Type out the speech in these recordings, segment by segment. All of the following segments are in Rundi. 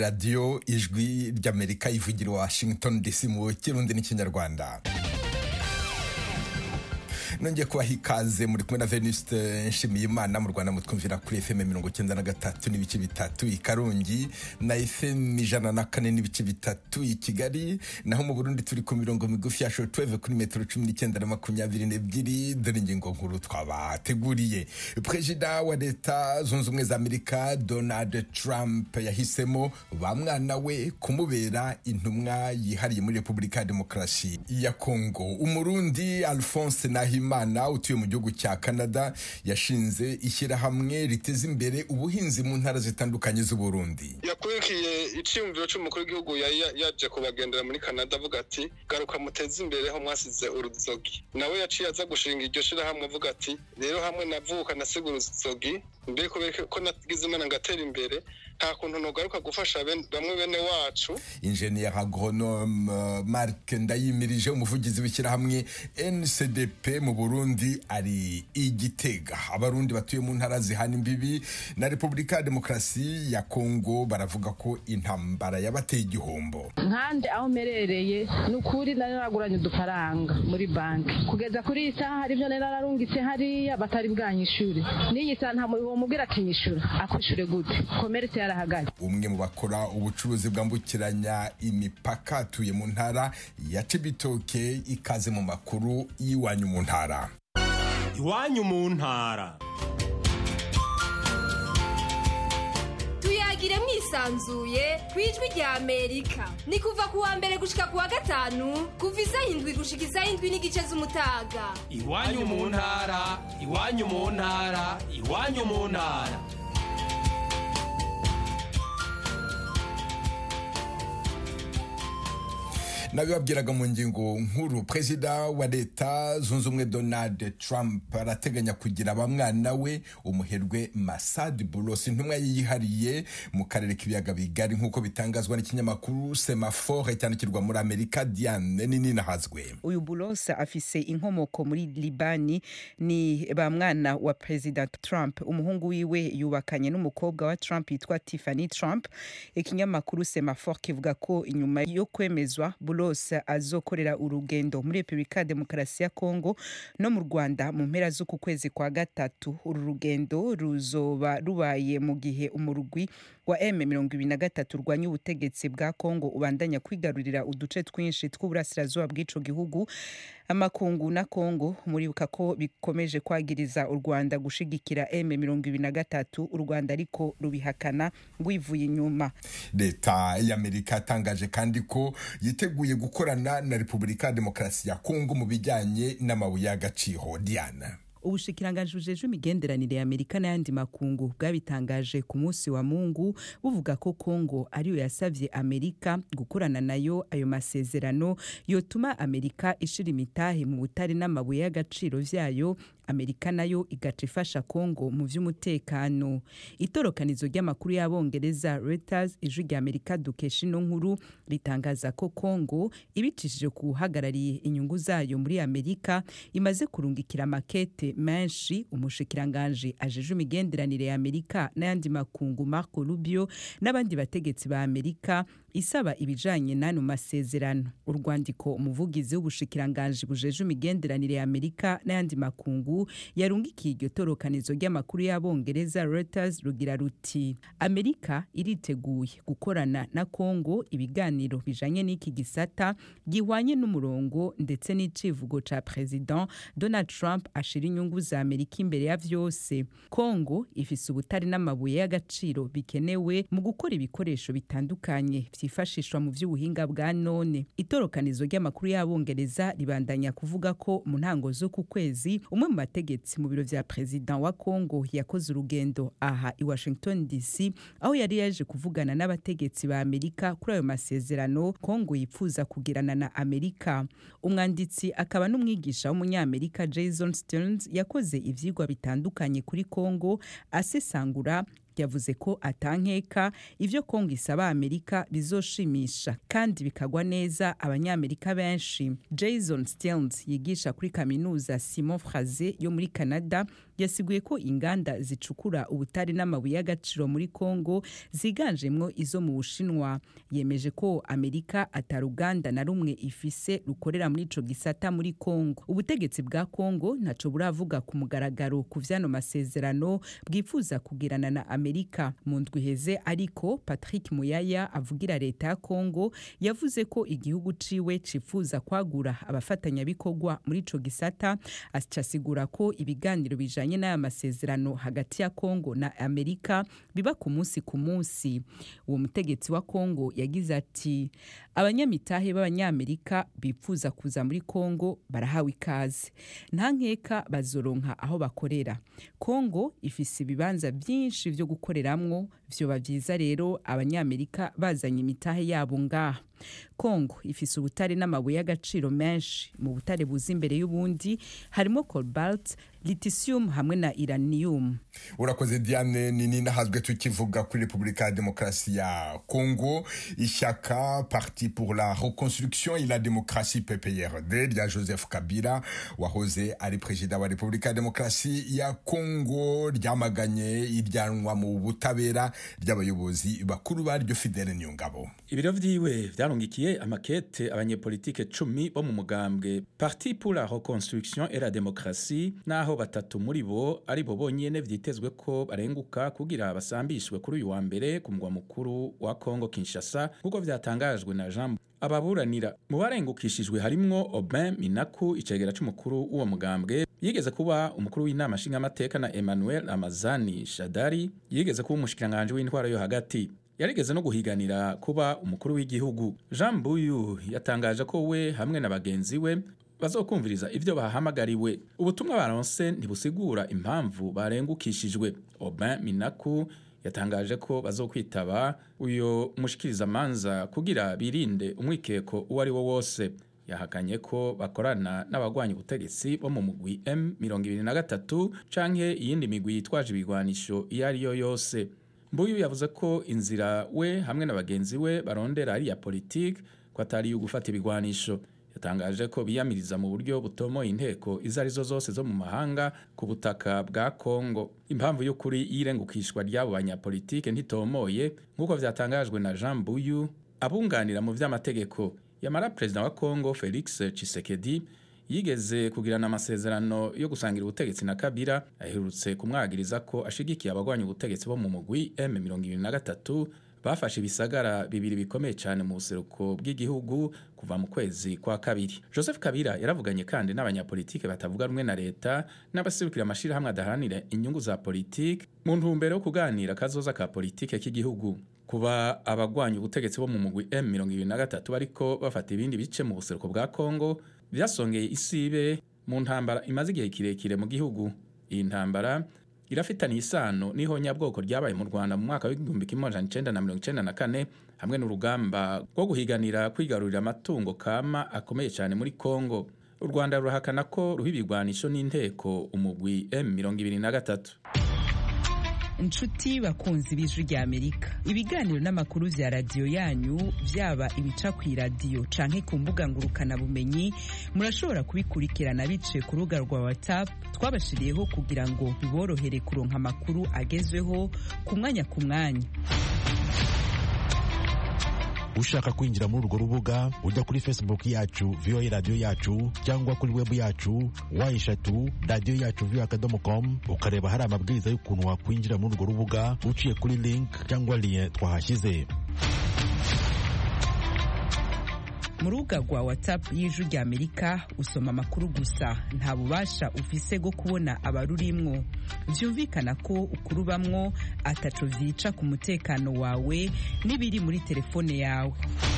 radiyo ijwi ry'amerika ivugira washington dc mu kirundi n'ikinyarwanda nongeye kubaha ikaze muri kumwe na venuste nshimiyimana mu rwanda mutwumvira kuri fm mirongo icyenda na gatatu n'ibice bitatu i karongi na fm ijana na kane n'ibice bitatu i kigali naho mu burundi turi ku mirongo migufi ya shotweve kuri metero cumi n'icyenda na makumyabiri n'ebyiri dore ingingo nkuru twabateguriye perezida wa leta zunze ubumwe za amerika donald trump yahisemo ba mwana we kumubera intumwa yihariye muri repubulika ya demokarasi ya kongo umurundi alphonse nahima imana utuye mu gihugu cya canada yashinze ishyirahamwe riteza imbere ubuhinzi mu ntara zitandukanye z'uburundi yakurikiye icyiyumviro cy'umukuru w'igihugu yari yaje kubagendera muri canada avuga ati garuka muteze imbere aho mwasize uruzogi nawe yaciye aza gushinga iryo shyirahamwe avuga ati rero hamwe navuka nasiga uruzogi mbere ko nagize imana ngatera imbere nta kuntu ntugaruka gufasha bamwe bene wacu ingenier agronome marc ndayimirije umuvugizi w'ishyirahamwe ncdp mu burundi ari igitega abarundi batuye mu ntara zihana imbibi na repubulika ya demokarasi ya kongo baravuga ko intambara yabateye igihombo nkande aho mperereye ni ukuri nari naraguranye udufaranga muri banki kugeza kuri iyi saha hari ibyo nari nararungitse hariya batari bwanyishure n'iyi saha nta muntu wamubwira ati nyishure akwishure gute komeretse yarahagaze umwe mu bakora ubucuruzi bwambukiranya imipaka atuye mu ntara ya cibitoke ikaze mu makuru y'iwanyu mu ntara iwanyu mu ntara tuyagire mwisanzuye ku ijwi rya amerika ni kuva ku wa mbere gushika ku wa gatanu kuva isaha indwi gushika isaha indwi n'igice z'umutaga iwanyu mu ntara iwanyu mu ntara iwanyu mu ntara nabibabwiraga mu ngingo nkuru perezida wa leta zunze ubumwe donald trump arateganya kugira abamwana we umuherwe masad bulos intumwa ye yihariye mu karere k'ibiyaga bigari nk'uko bitangazwa n'ikinyamakuru semafore cyandikirwa muri amerika diane nini nahazwe uyu bulos afise inkomoko muri libani ni ba mwana wa perezida trump umuhungu wiwe yubakanye n'umukobwa wa trump yitwa tiffany trump ikinyamakuru semafore kivuga ko inyuma yo kwemezwa bulos azokorera urugendo muri repubulika ya demokarasi ya kongo no mu rwanda mu mpera z'uku kwezi kwa gatatu uru rugendo ruzoba rubaye mu gihe umurugwi wa m mirongo ibiri na gatatu urwanya ubutegetsi bwa kongo ubandanya kwigarurira uduce twinshi tw'uburasirazuba bw'ico gihugu amakungu na kongo muribuka ko bikomeje kwagiriza u rwanda gushigikira m mirongo ibiri na gatatu u rwanda ariko rubihakana rwivuye inyuma leta y'amerika yatangaje kandi ko yiteguye gukorana na repubulika ya demokarasi ya kongo mu bijyanye n'amabuye y'agaciro diana ubushikiranganji bujejwe imigenderanire ya amerika n'ayandi makungu bwabitangaje ku munsi wa mungu buvuga ko kongo ariyo yasavye amerika gukorana nayo ayo masezerano yotuma amerika ishira imitahe mu butare n'amabuye y'agaciro vyayo amerika nayo igaca ifasha kongo mu vy'umutekano itorokanizo ry'amakuru y'abongereza reuters ijwi rya amerika dukesha ino nkuru ritangaza ko kongo ibicishije ku uhagarariye inyungu zayo muri amerika imaze kurungikira makete menshi umushikiranganji ajeje imigenderanire ya amerika n'ayandi makungu marco rubio n'abandi bategetsi ba amerika isaba ibijanye n'ano masezerano urwandiko umuvugizi w'ubushikiranganji bujeje imigenderanire ya amerika n'ayandi makungu yarungikiye iryo torokanizo ry'amakuru y'abongereza reuters rugira ruti amerika iriteguye gukorana na kongo ibiganiro bijanye n'iki gisata gihwanye n'umurongo ndetse n'icivugo ca president donald trump ashira inyungu za amerika imbere ya vyose kongo ifise ubutari n'amabuye y'agaciro bikenewe mu gukora ibikoresho bitandukanye vyifashishwa mu vy'ubuhinga bwa none itorokanizo ry'amakuru y'abongereza ribandanya kuvuga ko mu ntango z'uku kwezi umwe mu bategetsi mu biro vya perezida wa kongo yakoze urugendo aha i washington dc aho yari yaje kuvugana n'abategetsi ba amerika kuri ayo masezerano kongo yipfuza kugirana na amerika umwanditsi akaba n'umwigisha w'umunyamerika jason stearns yakoze ivyigwa bitandukanye kuri kongo asesangura yavuze ko atankeka ivyo kongo isaba amerika bizoshimisha kandi bikagwa neza abanyamerika benshi jason stearns yigisha kuri kaminuza simon fraze yo muri canada yasiguye ko inganda zicukura ubutare n'amabuye y'agaciro muri kongo ziganjemwo izo mu bushinwa yemeje ko amerika ataruganda na rumwe ifise rukorera muri ico gisata muri kongo ubutegetsi bwa kongo ntaco buravuga ku mugaragaro ku vyano masezerano bwifuza kugirana na amerika mu ndwi iheze ariko patrick muyaya avugira leta ya kongo yavuze ko igihugu ciwe cifuza kwagura abafatanyabikorwa muri ico gisata acasigura ko ibiganiro bijanye n'aya masezerano hagati ya kongo na amerika biba ku munsi ku munsi uwo mutegetsi wa kongo yagize ati abanyamitahe b'abanyamerika bifuza kuza muri kongo barahawe ikaze nta nkeka bazoronka aho bakorera kongo ifise ibibanza byinshi vyo gukoreramwo vyoba vyiza rero abanyamerika bazanye imitahe yabo ngaha kongo ifise ubutare n'amabuye y'agaciro menshi mu butare buza imbere y'ubundi harimo cobalt litisium hamwe na iranium urakoze diane nini nahazwe tukivuga kuri repubulika ya demokarasi ya congo ishyaka parti pour la reconstruction et la démocratie pprd rya joseph kabila wahoze ari perezida wa repubulika ya demokarasi ya congo ryamaganye iryanwa mu butabera ry'abayobozi bakuru baryo fidele niyongabo ibiro vyiwe vyarungikiye amakete abanyepolitike cumi bo mu mugambwe parti pour la reconstruction et la démocratie naho batatu muri bo ari bo bonyene vyitezwe ko barenguka kugira basambishwe kuri uyu wa mbere ku mugwa mukuru wa Kongo Kinshasa nk'uko vyatangajwe na Jean ababuranira mu barengukishijwe harimwo Aubin Minaku icegera c'umukuru w'uwo mugambwe yigeze kuba umukuru w'inama nshingamateka na Emmanuel Amazani Shadari yigeze kuba umushikiranganje w'intwaro yo hagati yarigeze no guhiganira kuba umukuru w'igihugu Jean Buyu yatangaje ko we hamwe na bagenzi we bazokumviriza ivyo bahamagariwe ubutumwa baronse ntibusigura impamvu barengukishijwe Aubin Minaku yatangaje ko bazokwitaba uyo mushikirizamanza kugira birinde umwikeko uwo ari wo wose yahakanye ko bakorana n'abagwanya ubutegetsi bo mu mugwi M23 canke iyindi migwi yitwaje ibigwanisho iyo ari yo yose Mbuyu yavuze ko inzira we hamwe na bagenzi we barondera ari ya politike ko atari yo gufata ibigwanisho yatangaje ko biyamiriza mu buryo butomoye inteko izo arizo zose zo mu mahanga ku butaka bwa Kongo impamvu y'ukuri y'irengukishwa ry'abo banyapolitike ntitomoye nk'uko vyatangajwe na Jean Buyu abunganira mu vy'amategeko yamara perezida wa Kongo Felix Tshisekedi yigeze kugirana amasezerano yo gusangira ubutegetsi na Kabila aherutse kumwagiriza ko ashigikiye abagwanya ubutegetsi bo mu mugwi M23 bafashe ibisagara bibiri bikomeye cyane mu buseruko bw'igihugu kuva mu kwezi kwa kabiri joseph kabila yaravuganye kandi n'abanyapolitike batavuga rumwe na leta n'abaserukira amashirahamwe adaharanira inyungu za politike mu ntumbero yo kuganira akazoza ka politike k'igihugu kuba abagwanya ubutegetsi bo mu mugwi M23 bariko bafata ibindi bice mu buseruko bwa Kongo byasongeye isibe mu ntambara imaze igihe kirekire mu gihugu iyi ntambara irafitaniye isano n'ihonyabwoko ryabaye mu Rwanda mu mwaka w'igihumbi kimwe amajana icenda na mirongo icenda na kane hamwe n'urugamba rwo guhiganira kwigarurira amatungo kama akomeye cyane muri Kongo u Rwanda rurahakana ko ruha ibigwanisho n'inteko umugwi M23 inshuti bakunzi b'ijwi rya amerika ibiganiro n'amakuru vya radiyo yanyu vyaba ibica ku iradiyo canke ku mbuga ngurukanabumenyi murashobora kubikurikirana biciye ku rubuga rwa whatsapp twabashiriyeho kugira ngo biborohere kuronka amakuru agezweho ku mwanya ku mwanya ushaka kwinjira muri urwo rubuga ujya kuri facebook yacu voa radiyo yacu cyangwa kuri webu yacu wa eshatu radiyo yacu voa akadomo com ukareba hari amabwiriza y'ukuntu wakwinjira muri urwo rubuga uciye kuri link cyangwa liye twahashyize mu rubuga rwa whatsapp y'ijwi rya amerika usoma amakuru gusa nta bubasha ufise bwo kubona abarurimwo vyumvikana ko ukurubamwo ataco vyica ku mutekano wawe n'ibiri muri telefone yawe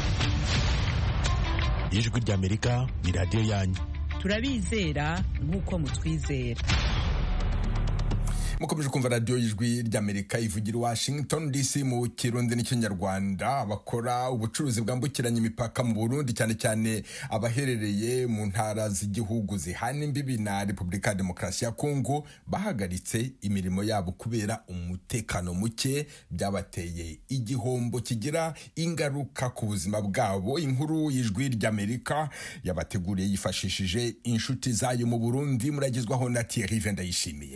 ijwi rya amerika ni radiyo yanyu turabizera nk'uko mutwizera mukomeje kumva radiyo y'ijwi ry'amerika ivugira i washington dc mu kirundi n'ikinyarwanda abakora ubucuruzi bwambukiranya imipaka mu burundi cyane cyane abaherereye mu ntara z'igihugu zihana imbibi na repubulika ya demokarasi ya kongo bahagaritse imirimo yabo kubera umutekano muke byabateye igihombo kigira ingaruka ku buzima bwabo inkuru y'ijwi ry'amerika yabateguriye yifashishije inshuti zayo mu burundi muragezwaho na thierry vendayishimiye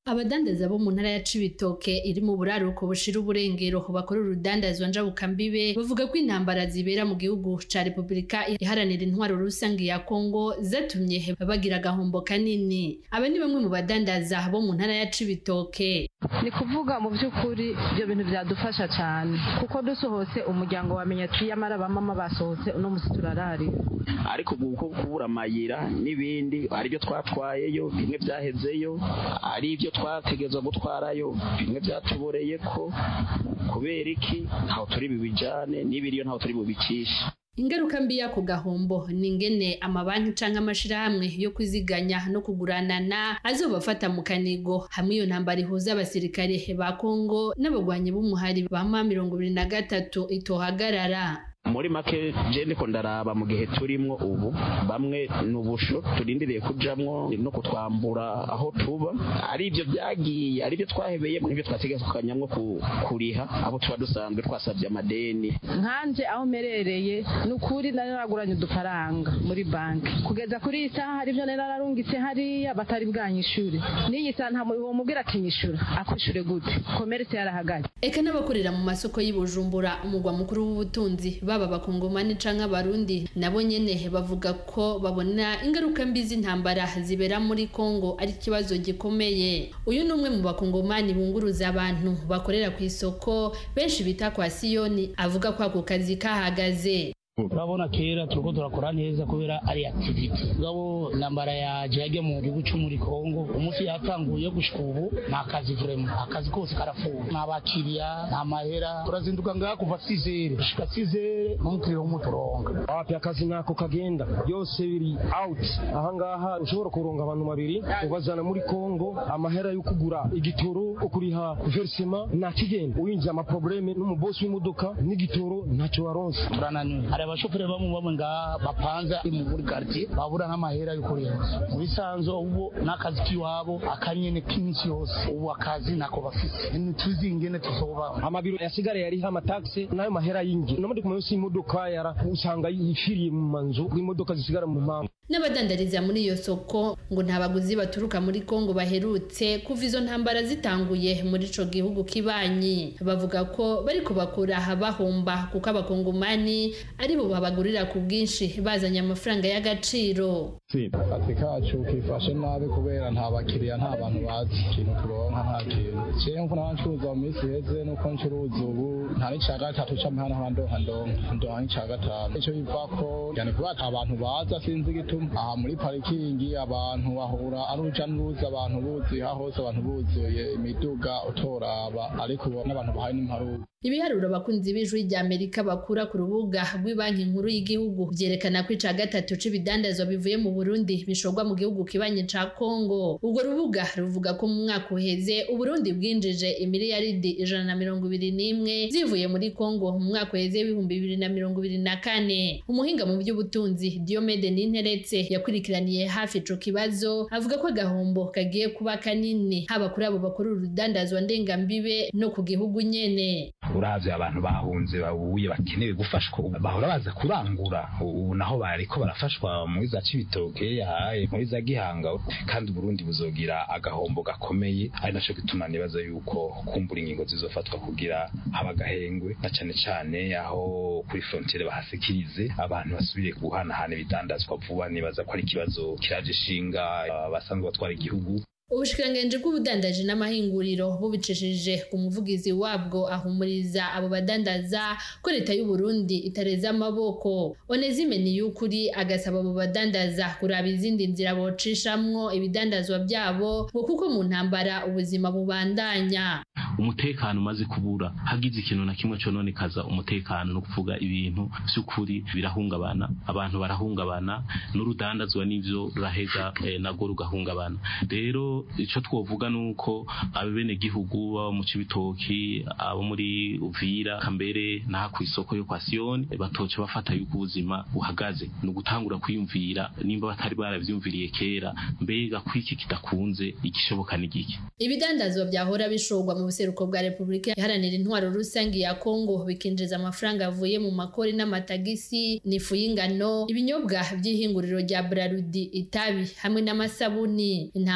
abadandaza bo mu ntara ya cibitoke iri mu buraruko bushira uburengero bakora urudandazwa njabukambibe bavuga ko intambara zibera mu gihugu ca repubulika iharanira intwaro rusange ya kongo zatumye bagira agahombo kanini aba ni bamwe mu badandaza bo mu ntara ya cibitoke ni kuvuga mu by'ukuri ibyo bintu byadufasha cyane kuko dusohotse umuryango wamenya ati yamara bamama basohotse uno munsi turarari ariko ubu kuko kubura amayira n'ibindi hari ibyo twatwayeyo bimwe byahezeyo ari ibyo twategerezwa gutwarayo bimwe byatuboreye ko kubera iki ntaho turi bubijane n'ibiriyo ntaho turi bubikishe ingaruka mbi y'ako gahombo ni ingene amabanki canke amashirahamwe yo kwiziganya no kuguranana azobafata mu kanigo hamwe iyo ntambara ihuza abasirikare ba kongo n'abagwanyi b'umuhari ba ma mirongo ibiri na gatatu itohagarara muri make je ndiko ndaraba mu gihe turimwo ubu bamwe n'ubusho turindiriye kujamwo no kutwambura aho tuba ari ibyo byagiye ari byo twahebeye n'ibyo twategekanyamwo kuriha abo tuba dusanzwe twasabye amadeni nkanje aho merereye ni ukuri nari naraguranye udufaranga muri banki kugeza kuri iyi saha hari ibyo nari nararungitse hariya batari bwanyishure n'iyi saha nta muntu womubwira ati nyishure akwishure gute komerese yarahagaze eka n'abakorera mu masoko y'i bujumbura umugwa mukuru w'ubutunzi baba abakongomani canke abarundi nabo nyene bavuga ko babona ingaruka mbi z'intambara zibera muri Kongo ari ikibazo gikomeye uyu ni umwe mu bakongomani bunguruza abantu bakorera ku isoko benshi bita kwa Siyoni avuga ko ako kazi kahagaze urabona kera turiko turakora neza kubera ari activity ngabo nambara yaje yajya mu gihugu cyo muri Kongo umunsi yatanguye gushika ubu nta kazi vraiment akazi kose karafuwe nta bakiriya nta mahera turazinduka ngaha kuva 6 gushika 6 n'umukiriya w'umuturonga wapi akazi nako kagenda byose biri out ahangaha ushobora kuronga abantu babiri ubazana muri Kongo amahera yo kugura igitoro ukuriha versement nta kigenda uyinjiye amaprobleme n'umubosi w'imodoka n'igitoro ntacyo waronse turananiwe hari abashoferi bamwe bamwe ngaha bapanza mu muri quartier babura nk'amahera yo kurenza muri sanzo ubu n'akazi k'iwabo akanyene k'iminsi yose ubu akazi nako bafise ntituzi ingene tuzoba amabiro yasigara yariho amataxe n'ayo mahera y'ingi no muri kumwe y'imodoka yara usanga yifiriye mu manzu imodoka zisigara mu mpamvu n'abadandariza muri iyo soko ngo nta baguzi baturuka muri Kongo baherutse kuva izo ntambara zitanguye muri ico gihugu kibanyi bavuga ko bariko bakura bahomba kuko abakongomani ari bo babagurira ku bwinshi bazanye amafaranga y'agaciro akazi kacu kifashe nabi kubera nta bakiriya nta bantu bazi ikintu turonka nta kintu jewe mvu n'abancuruza mu minsi iheze nuko ncuruza ubu nta n'ica gatatu c'amahana handonka ndonka ndonka n'ica gatanu ico bivako yani kuba ata abantu baza sinzi igituma aha muri parikingi abantu bahura ari uruja n'uruza abantu buzuye aha hose abantu buzuye imiduga utoraba ariko ubu n'abantu bahaye n'imparuka ibiharuro abakunzi b'ijwi rya amerika bakura ku rubuga rw'ibanki nkuru y'igihugu byerekana ko ica gatatu c'ibidandazwa bivuye mu burundi bishorwa mu gihugu kibanye ca kongo urwo rubuga ruvuga ko mu mwaka uheze uburundi bwinjije imiliyaridi ijana na mirongo ibiri n'imwe zivuye muri kongo mu mwaka uheze w'ibihumbi bibiri na mirongo ibiri na kane umuhinga mu by'ubutunzi diomede ninteretse yakurikiraniye hafi ico kibazo avuga ko agahombo kagiye kuba kanini haba kuri abo bakora urudandazwa ndengambibe no ku gihugu nyene uravye abantu bahunze babuye bakenewe gufashwa bahora baza kurangura ubu naho bariko barafashwa muri za cibitoke yahaye muri za gihanga kandi uburundi buzogira agahombo gakomeye ari naco gituma nibaza yuko kumbura ingingo zizofatwa kugira haba agahengwe na cane cane aho kuri frontiere bahasikirize abantu basubire guhanahana ibidandazwa vuba nibaza ko ari ikibazo kiraje ishinga abasanzwe batwara igihugu ubushikiranganji bw'ubudandaji n'amahinguriro bubicishije ku muvugizi wabwo ahumuriza abo badandaza ko leta y'u Burundi itareza amaboko Onezime Niyukuri agasaba abo badandaza kuraba izindi nzira bocishamwo ibidandazwa byabo ngo kuko mu ntambara ubuzima bubandanya umutekano umaze kubura hagize ikintu na kimwe cononekaza umutekano no kuvuga ibintu by'ukuri birahungabana abantu barahungabana n'urudandazwa n'ivyo ruraheza eh, nago rugahungabana rero icyo twovuga ni uko abene gihugu baba mu cibitoki abo muri uvira kambere n'aha ku isoko yo kwa siyoni batoca bafata yuko ubuzima buhagaze ni ugutangura kwiyumvira nimba batari baravyumviriye kera mbega kwiki kidakunze igishoboka ni giki ibidandazwa byahora bishorwa mu buseruko bwa repubulika iharanira intwaro rusange ya kongo bikinjiza amafaranga avuye mu makori n'amatagisi n'ifu y'ingano ibinyobwa by'ihinguriro rya brarudi itabi hamwe n'amasabuni intambara za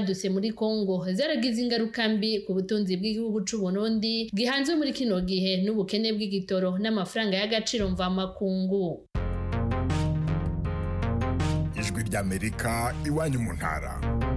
zaduse muri Kongo zaragize ingaruka mbi ku butunzi bw'igihugu c'u Burundi gihanzwe muri kino gihe n'ubukene bw'igitoro n'amafaranga y'agaciro mvamakungu ijwi ry'amerika iwanyu mu ntara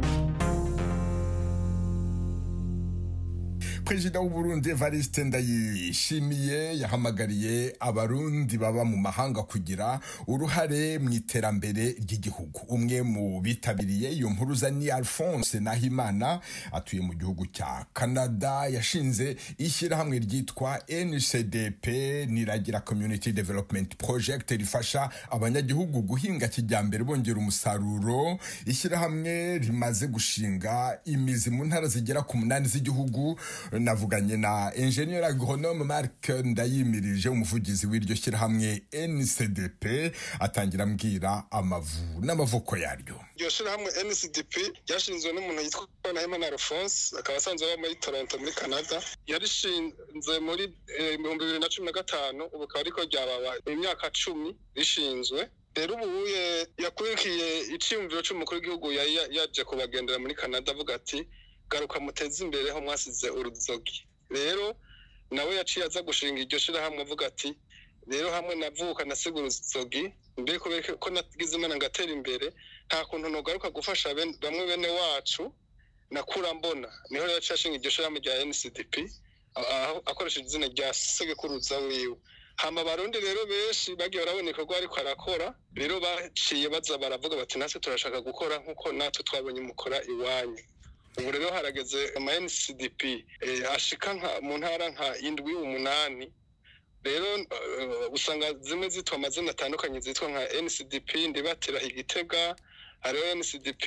perezida w'uburundi evariste ndayishimiye yahamagariye abarundi baba mu mahanga kugira uruhare mu iterambere ry'igihugu umwe mu bitabiriye iyo mpuruza ni alphonse nahimana atuye mu gihugu cya canada yashinze ishyirahamwe ryitwa ncdp niragira community development project rifasha abanyagihugu guhinga kijyambere bongera umusaruro ishyirahamwe rimaze gushinga imizi mu ntara zigera ku munani z'igihugu navuganye na enjeniyeri agronome marc ndayimirije umuvugizi w'iryo shyirahamwe ncdp atangira ambwira amavu n'amavuko yaryo iryo shyirahamwe ncdp ryashinzwe n'umuntu yitwa nahimana alphonse akaba asanzwe aba muri toronto muri canada yarishinze muri ibihumbi bibiri na cumi na gatanu ubu akaba ariko ryababa imyaka cumi rishinzwe rero ubu yakurikiye icyiyumviro cy'umukuru w'igihugu yari yaje kubagendera muri canada avuga ati garuka muteze imbere ho mwasize uruzogi rero nawe yaciye aza gushinga iryo shyirahamwe avuga ati rero hamwe navuka nasiga uruzogi mbere kubera ko nagize imana ngatera imbere nta kuntu ntugaruka gufasha bamwe bene wacu nakura mbona niho rero yaciye ashinga iryo shyirahamwe rya ncdp akoresheje izina rya segekuruza wiwe hama abarundi rero benshi bagiye barabona ibikorwa ariko arakora rero baciye baza baravuga bati natwe turashaka gukora nk'uko natwe twabonye mukora iwanyu ubu rero harageze ama ncdp ashika mu ntara nka indwi umunani rero usanga zimwe zitwa amazina atandukanye zitwa nka ncdp ndibatira igitega hariho ncdp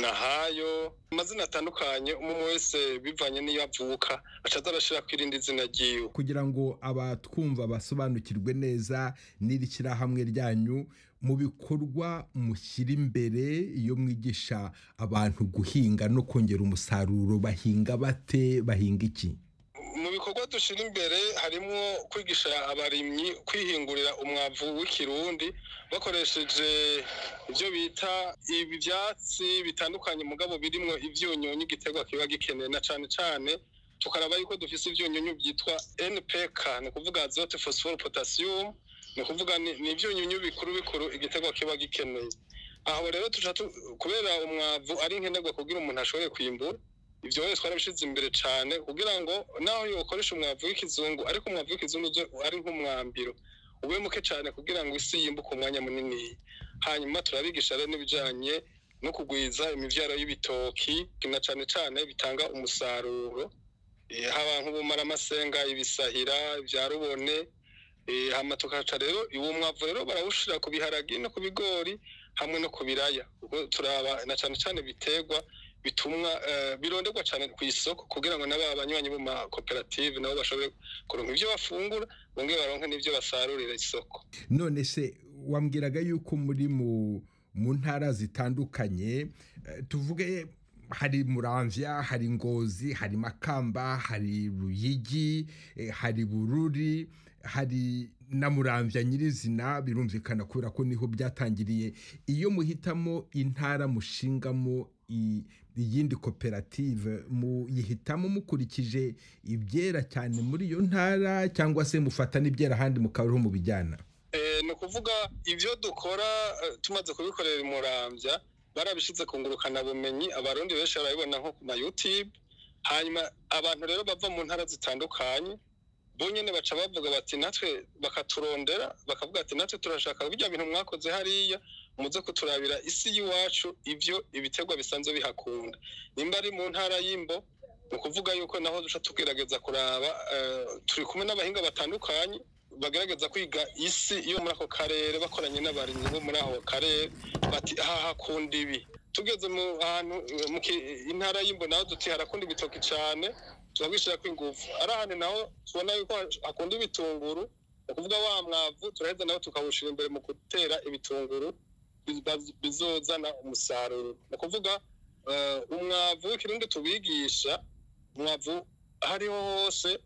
nahayo amazina atandukanye umwe wese bivanye n'iyo avuka acaza arashira ku irindi zina ryiwe kugira ngo abatwumva basobanukirwe neza n'iri shyirahamwe ryanyu mu bikorwa mushyira imbere iyo mwigisha abantu guhinga no kongera umusaruro bahinga bate bahinga iki mu bikorwa dushyira imbere harimo kwigisha abarimyi kwihingurira umwavu w'ikirundi bakoresheje ibyo bita ibi byatsi bitandukanye mugabo birimo ibyunyunyu igiterwa kiba gikeneye na cyane cyane tukaraba yuko dufite ibyunyunyu byitwa npk ni ukuvuga azote phosphore potassium ni ukuvuga ni ibyunyunyu bikuru bikuru igiterwa kiba gikeneye aho rero tuca kubera umwavu ari nkenerwa kugira umuntu ashobore kwimbura ibyo wese twarabishyize imbere cyane kugira ngo naho yokoresha umwavu w'ikizungu ariko umwavu w'ikizungu ari nk'umwambiro ube muke cyane kugira ngo isi yimbuke umwanya munini hanyuma turabigisha rero n'ibijyanye no kugwiza imibyaro y'ibitoki na cyane cyane bitanga umusaruro haba nk'ubumaramasenga ibisahira ibya rubone hama tukaca rero uwo mwavu rero barawushyira ku biharagi no ku bigori hamwe no ku biraya turaba na cyane cyane biterwa bitumwa bironderwa cyane ku isoko kugira ngo n'aba banywanyi bo makoperative nabo bashobore kuronka ibyo bafungura bongere baronke n'ibyo basarurira isoko none se wambwiraga yuko muri mu mu ntara zitandukanye tuvuge hari muramvya hari ngozi hari makamba hari ruyigi hari bururi hari na muramvya nyirizina birumvikana kubera ko niho byatangiriye iyo muhitamo intara mushingamo iyindi koperative muyihitamo mukurikije ibyera cyane muri iyo ntara cyangwa se mufata n'ibyera ahandi mukabariho mu bijyana ni ukuvuga ibyo dukora tumaze kubikorera imurambya barabishyize ku ngurukanabumenyi abarundi benshi barabibona nko ku ma yutube hanyuma abantu rero bava mu ntara zitandukanye bonyine baca bavuga bati natwe bakaturondera bakavuga ati natwe turashaka bijya bintu mwakoze hariya muze kuturabira isi y'iwacu ibyo ibiterwa bisanzwe bihakunda nimba ari mu ntara y'imbo ni ukuvuga yuko naho duca tugerageza kuraba turi kumwe n'abahinga batandukanye bagerageza kwiga isi yo muri ako karere bakoranye n'abarimyi bo muri ako karere bati aha hakunda ibi tugeze mu hantu mu intara y'imbo naho duti harakunda ibitoki cyane turabwishyira ko ingufu ari ahantu naho tubona yuko hakunda ibitunguru ni ukuvuga wa mwavu turaheza nawe tukawushyira imbere mu gutera ibitunguru bizozana umusaruro ni ukuvuga umwavu w'ikirundi tubigisha umwavu hariho hose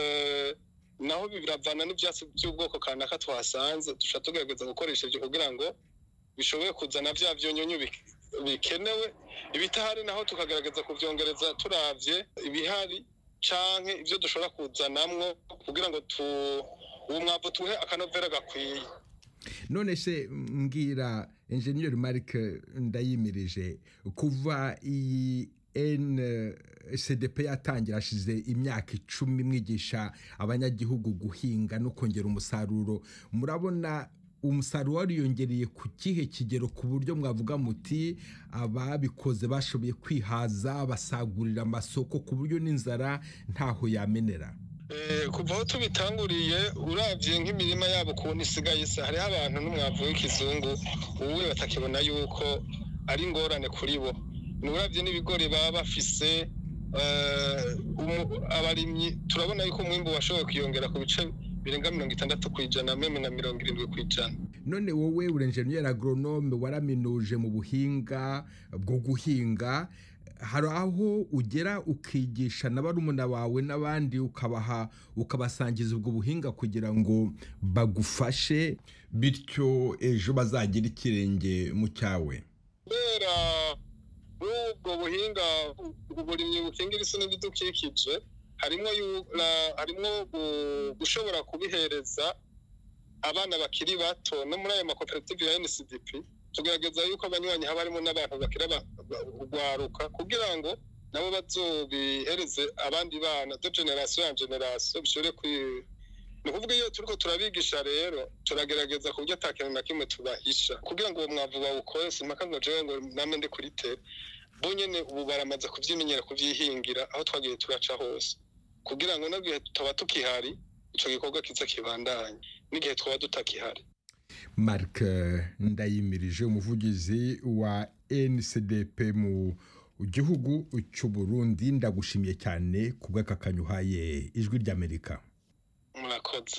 naho biravana n'ibyatsi by'ubwoko kanaka twasanze dushobora tugerageza gukoresha ibyo kugira ngo bishobore kuzana bya byonyonyo bikenewe ibitahari naho tukagerageza kuvyongereza turavye ibihari canke ivyo dushobora kuzanamwo kugira ngo tu uwo mwavu tuhe akanovera gakwiye none se mbwira enjeniyeri marike ndayimirije kuva iyi ncdp yatangira hashize imyaka icumi mwigisha abanyagihugu guhinga no kongera umusaruro murabona umusaruro wariyongereye ku kihe kigero ku buryo mwavuga muti ababikoze bashoboye kwihaza basagurira amasoko ku buryo n'inzara ntaho yamenera kuva aho tubitanguriye urabye nk'imirima yabo ukuntu isigaye isa hariho abantu n'umwavu w'ikizungu uwe batakibona yuko ari ingorane kuri bo urabye n'ibigori baba bafise abarimyi turabona yuko umwimbu washoboye kwiyongera ku bice birenga mirongo itandatu ku ijana meme na mirongo irindwi ku ijana none wowe uri enjeniyeri agoronome waraminuje mu buhinga bwo guhinga hari aho ugera ukigisha na barumuna bawe n'abandi ukabaha ukabasangiza ubwo buhinga kugira ngo bagufashe bityo ejo bazagira ikirenge mu cyawe kubera ubwo buhinga uburimyi bukingira isi n'ibidukikije harimo harimo gushobora kubihereza abana bakiri bato no muri ayo makoperative ya ncdp tugaragaza yuko abanywanyi haba harimo n'abantu bakira urwaruka kugira ngo nabo bazobihereze abandi bana do generasiyo ya generasiyo bishobore ni ukuvuga iyo turiko turabigisha rero turagerageza ku buryo ata kintu na kimwe tubahisha kugira ngo uwo mwavu bawukore simpaka ngo jewe ngo name ndi kuri tere bo nyene ubu baramaze kuvyimenyera kuvyihingira aho twagiye turaca hose kugira ngo n'igihe tutaba tukihari ico gikorwa kiza kibandanye n'igihe twaba tutakihari mark ndayimirije umuvugizi wa ncdp mu gihugu cy'u burundi ndagushimiye cyane ku bw'akakanyu uhaye ijwi ry'amerika murakoze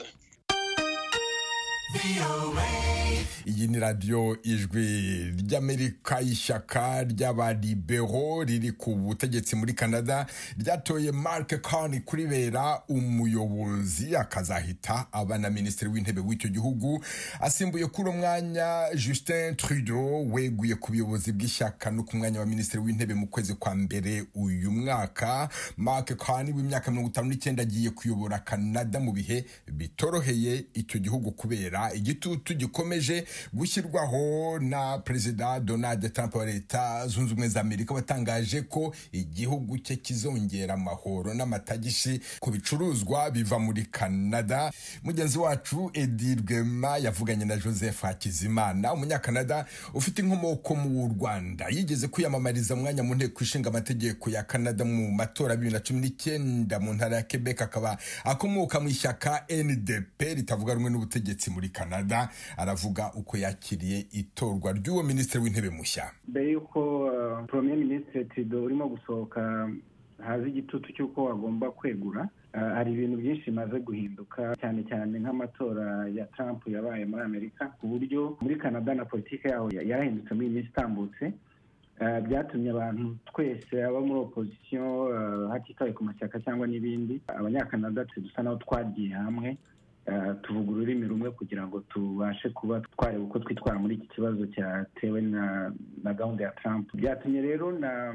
iyi ni radiyo ijwi ry'amerika ishyaka ry'abaribero riri ku butegetsi muri canada ryatoye mark Carney kuribera umuyobozi akazahita aba na minisitiri w'intebe w'icyo gihugu asimbuye kuri uwo mwanya justin trudeau weguye ku buyobozi bw'ishyaka no ku mwanya wa minisitiri w'intebe mu kwezi kwa mbere uyu mwaka mark Carney w'imyaka mirongo itanu n'icyenda agiye kuyobora canada mu bihe bitoroheye icyo gihugu kubera igitutu gikomeje gushyirwaho na perezida donald trump wa leta zunze ubumwe za amerika watangaje ko igihugu cye kizongera amahoro n'amatagishi ku bicuruzwa biva muri canada mugenzi wacu edi rwema yavuganye na joseph hakizimana umunyakanada ufite inkomoko mu rwanda yigeze kwiyamamariza umwanya mu nteko ishinga amategeko ya canada mu matora bibiri na cumi n'icyenda mu ntara ya quebec akaba akomoka mu ishyaka ndp ritavuga rumwe n'ubutegetsi muri canada aravuga uko yakiriye itorwa ry'uwo minisitiri w'intebe mushya mbere y'uko premier minisitiri tido urimo gusohoka haza igitutu cy'uko agomba kwegura hari ibintu byinshi bimaze guhinduka cyane cyane nk'amatora ya Trump yabaye muri amerika ku buryo muri canada na politiki yaho yarahindutse muri iyi minsi itambutse byatumye abantu twese abo muri opozisiyo hatitawe ku mashyaka cyangwa n'ibindi abanyakanada dusa naho twagiye hamwe tuvuga ururimi rumwe kugira ngo tubashe kuba twareba uko twitwara muri iki kibazo cyatewe na gahunda ya Trump byatumye rero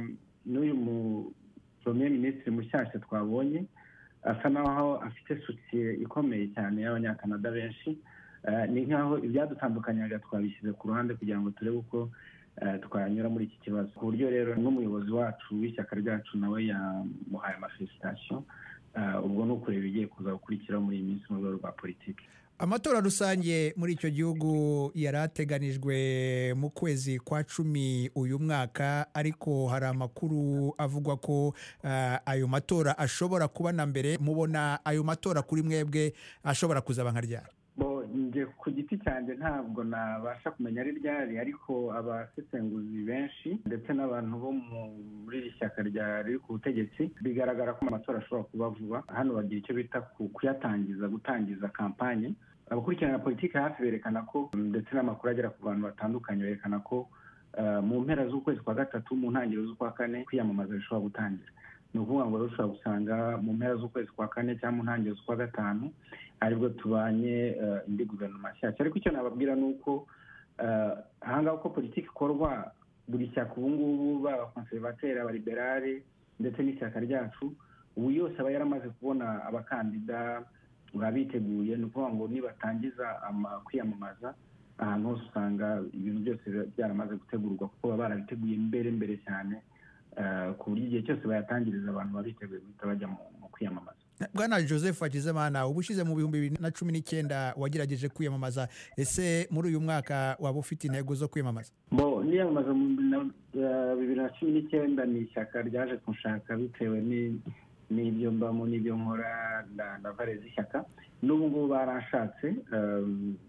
n'uyu mu premier minisitiri mushyashya twabonye asa naho afite sosiye ikomeye cyane y'abanyakanada benshi ni nk'aho ibyadutandukanyaga twabishyize ku ruhande kugira ngo turebe uko twanyura muri iki kibazo ku buryo rero n'umuyobozi wacu w'ishyaka ryacu nawe yamuhaye amafelisitasiyo ubwo ni ukureba ibigiye kuza gukurikiraho muri iyi minsi mu rwego rwa politiki amatora rusange muri icyo gihugu yari ateganijwe mu kwezi kwa cumi uyu mwaka ariko hari amakuru avugwa ko ayo matora ashobora kuba na mbere mubona ayo matora kuri mwebwe ashobora kuzaba nka ryari njye ku giti cyanjye ntabwo nabasha kumenya ari ryari ariko abasesenguzi benshi ndetse n'abantu bo muri iri shyaka riri ku butegetsi bigaragara ko amatora ashobora kuba vuba hano bagira icyo bita kuyatangiza gutangiza kampanye abakurikirana politiki hafi berekana ko ndetse n'amakuru agera ku bantu batandukanye berekana ko mu mpera z'ukwezi kwa gatatu mu ntangiriro z'ukwa kane kwiyamamaza bishobora gutangira ni ukuvuga ngo rero ushobora gusanga mu mpera z'ukwezi kwa kane cyangwa mu ntangiriro z'ukwa gatanu aribwo tubanye indi guverinoma nshyashya ariko icyo nababwira ni uko ahangaha uko politiki ikorwa buri shyaka ubu ngubu baba konservateri abaliberale ndetse n'ishyaka ryacu ubu yose aba yaramaze kubona abakandida baba biteguye ni ukuvuga ngo nibatangiza ama- kwiyamamaza ahantu hose usanga ibintu byose biba byaramaze gutegurwa kuko baba barabiteguye mbere mbere cyane eh, ku buryo igihe cyose bayatangiriza abantu baba biteguye guhita bajya mu mu kwiyamamaza bwana joseph hakizimana uba ushize mu bihumbi bibiri na cumi n'icyenda wagerageje kwiyamamaza ese muri uyu mwaka waba ufite intego zo kwiyamamaza bo niyamamaza mu bibiri na- eh, bibiri na cumi n'icyenda ni ishyaka ryaje kunshaka bitewe ni- n'ibyo mbamo n'ibyo nkora na na vare z'ishyaka n'ubu ngubu baranshatse eh,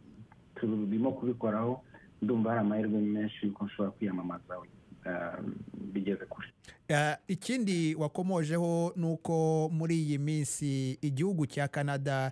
turimo kubikoraho ndumva hari amahirwe menshi yuko nshobora kwiyamamaza eh, bigeze kure Eh, ikindi wakomojeho ni uko muri iyi minsi igihugu cya canada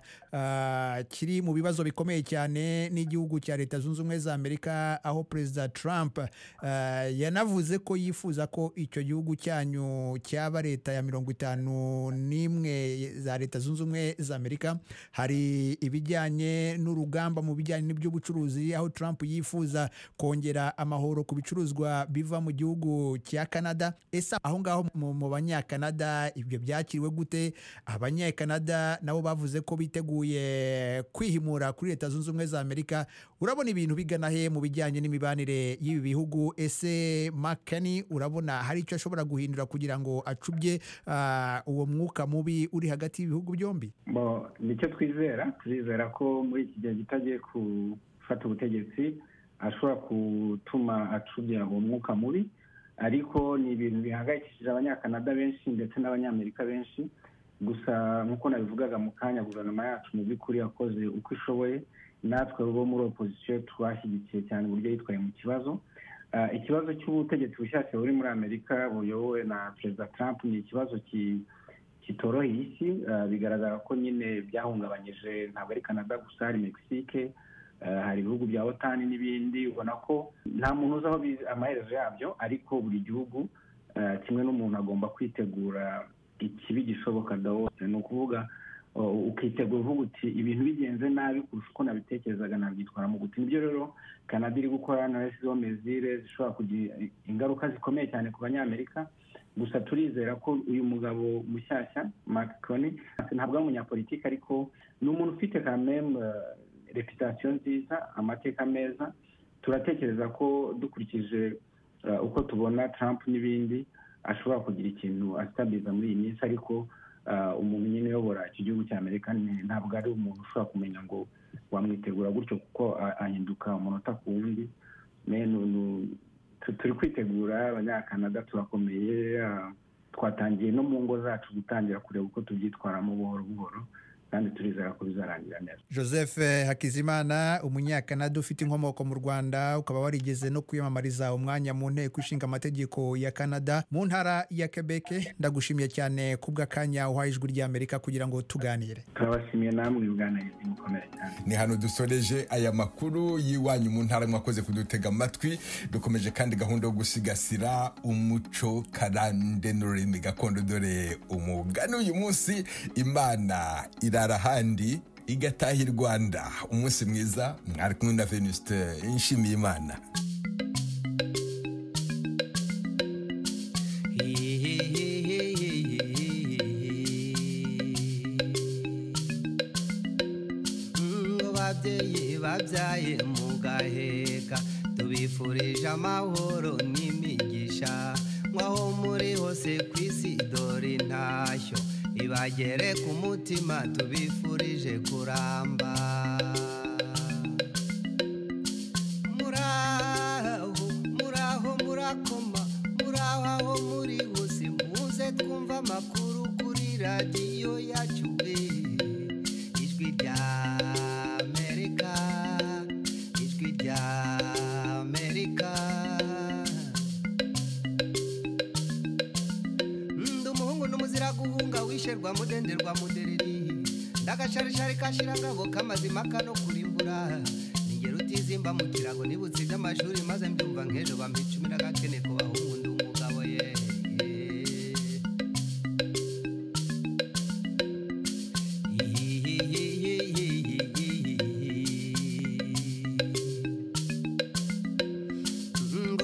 ah, kiri mu bibazo bikomeye cyane n'igihugu cya leta zunze ubumwe za amerika aho perezida trump ah, yanavuze ko yifuza ko icyo gihugu cyanyu cyaba leta ya mirongo itanu n'imwe za leta zunze ubumwe za amerika hari ibijyanye n'urugamba mu bijyanye n'iby'ubucuruzi aho trump yifuza kongera amahoro ku bicuruzwa biva mu gihugu cya canada ese aho ngaho mu mu banyakanada ibyo byakiriwe gute abanyakanada nabo bavuze ko biteguye kwihimura kuri leta zunze ubumwe za amerika urabona ibintu bigana he mu bijyanye n'imibanire y'ibi bihugu ese makani urabona hari icyo ashobora guhindura kugira ngo acubye ah, uwo mwuka mubi uri hagati y'ibihugu byombi bo nicyo twizera turizera ko muri iki gihe gitagiye gufata ubutegetsi ashobora gutuma acubya uwo mwuka mubi ariko ni ibintu bihangayikishije abanyakanada benshi ndetse n'abanyamerika benshi gusa nk'uko nabivugaga mu kanya guverinoma yacu mu by'ukuri yakoze uko ishoboye natwe bo muri opozisiyo twashyigikiye cyane uburyo yitwaye mu kibazo Ah, ikibazo cy'ubutegetsi bushyashya buri muri amerika buyobowe na perezida trump ni ikibazo ki- kitoroheye isi ah, bigaragara ko nyine byahungabanyije ntabwo ari canada gusa hari mexique ah, hari ibihugu bya otani n'ibindi ubona ko nta muntu uzi aho bizi- amaherezo yabyo ariko buri gihugu ah, kimwe n'umuntu agomba kwitegura ikibi gishoboka hose ni ukuvuga uh, ukitegura uvuga uti ibintu bigenze nabi kurusha uko nabitekerezaga nabyitwaramo gute nibyo rero canada iri gukora na yashyizeho mezire zishobora kugira ingaruka zikomeye cyane ku banyamerika gusa turizera ko uyu mugabo mushyashya macron ntabwo ari umunyapolitiki ariko ni umuntu ufite kameme reputasiyo nziza amateka meza turatekereza ko dukurikije uh, uko tubona trump n'ibindi ashobora kugira ikintu asitabiza muri iyi minsi ariko uh, umuntu nyine uyobora iki gihugu cya amerika ni- ntabwo ari umuntu ushobora kumenya ngo wamwitegura gutyo kuko a- ahinduka umunota ku wundi Me- nu- nu- tu- turi kwitegura abanyakanada turakomeye ah, twatangiye no mu ngo zacu gutangira kureba uko tubyitwaramo buhoro buhoro kandi turizera ko bizarangira neza joseph hakizimana umunyakanada ufite inkomoko mu rwanda ukaba warigeze no kwiyamamariza umwanya mu nteko ishinga amategeko ya canada mu ntara ya quebec ndagushimiye cyane kubw'akanya uhaye ijwi ry'amerika kugira ngo tuganire turabashimiye namwe ubwanayezi mukomere cyane ni hano dusoreje aya makuru y'iwanyu mu ntara mwakoze kudutega amatwi dukomeje kandi gahunda yo gusigasira umuco karande n'ururimi gakondo dore umugani uyu munsi imana irara ahandi igataha i rwanda umunsi mwiza mwari kumwe na venuste nshimiye imana ngo babyeyi babyaye mu gaheka tubifurije amahoro n'imigisha nk'aho muri hose ku isi dore intashyo ibagere ku mutima tubifurije kuramba muraho muraho murakoma muraho aho muri hose muze twumva amakuru kuri radiyo yacu eh. ijwi rya amerika ijwi rya amerika ndi umuhungu n'umuzira guhunga wisherwa mudenderwa mudereri ndagasharishari kashira ngabo kamazima kano kurimbura ningero utizimba mu kirago nibutse iby'amashuri maze mbyumva nk'ejo bampa